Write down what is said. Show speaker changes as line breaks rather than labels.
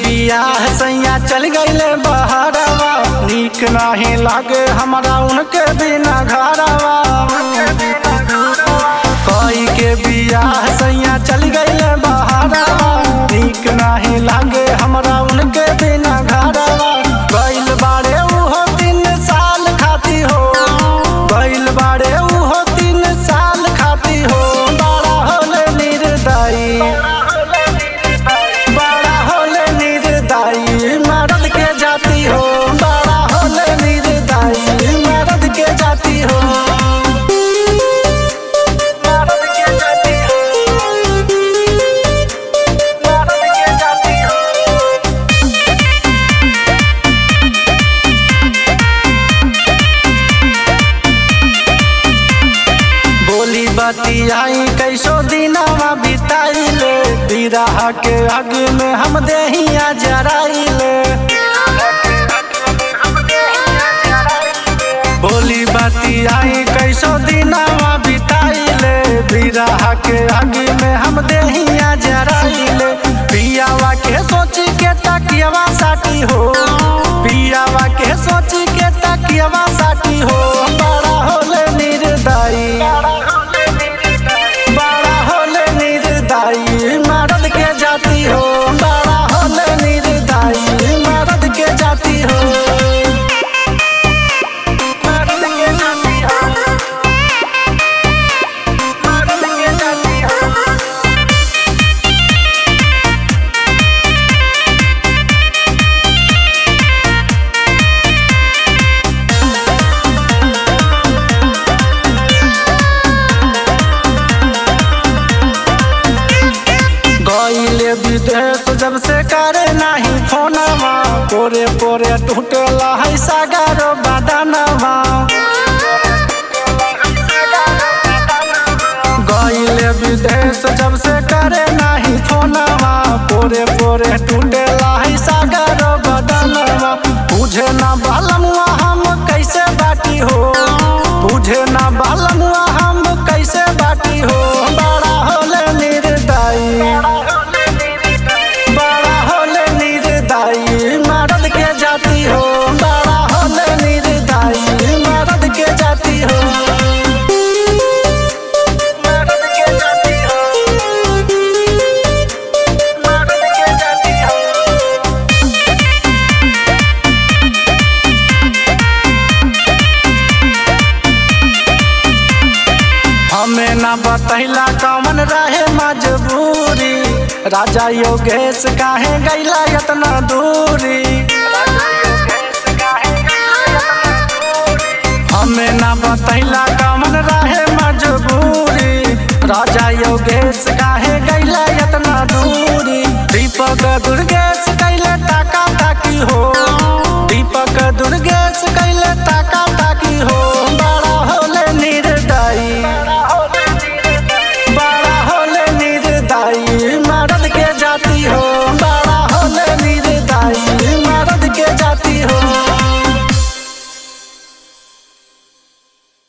बियाह सैया चल गईले बहरवा नीक नाही लागे हमरा उनके बिना घरवा कोई के बियाह सैया चल गईले बहरवा नीक नाही लागे हमरा उनके बिना घरवा गइल बाड़े उहो तीन साल खाती हो गइल बाड़े उहो तीन साल खाती हो बड़ा होले निर्दयी बड़ा होले निर्दयी मर्द के जाती हो बड़ा होले निर्दयी मर्द के जाती हो मर्द के जाती हो मर्द के जाती हो बोली बतियाई कैसो दिनवा बिताइले बिरह के अग में हम देहिया जराइले बोली बतियाई कैसो दिनवा बिताइले बिरह के अग में हम देहिया जराइले पियावा के सोच के तकियवा साटी हो पियावा के सोच के तकियवा साटी हो बड़ा होले निर्दयी बड़ा होले निर्दयी मर्द के जाती हो बड़ा होले निर्दयी मर्द के जाती हो मर्द के जाती हो मर्द के जाती हो गईले विदेश जब से करे नाही फोनवा पोरे पोरे टूटला है सागरो बदनवा गईले विदेश जब से करे नाही फोनवा पोरे पोरे टूटला है सागरो बदनवा बुझे ना बालमुआ हम कैसे बाटी हो बुझे ना बालमुआ हम कैसे बाटी हो बड़ा होले निर्दयी बड़ा होले निर्दयी मर्द के जाती हो बड़ा होले निर्दयी मर्द के जाती हो मर्द के जाती हो मर्द के जाती हो हमें ना बतैला कौन रहे मजबूरी राजा योगेश काहे गैला इतना दूरी हमें ना बतैला कौन रहे मजबूरी राजा योगेश काहे गैला इतना दूरी दीपक दुर्गेश कैले टाका ताकी हो दीपक दुर्गेश कैले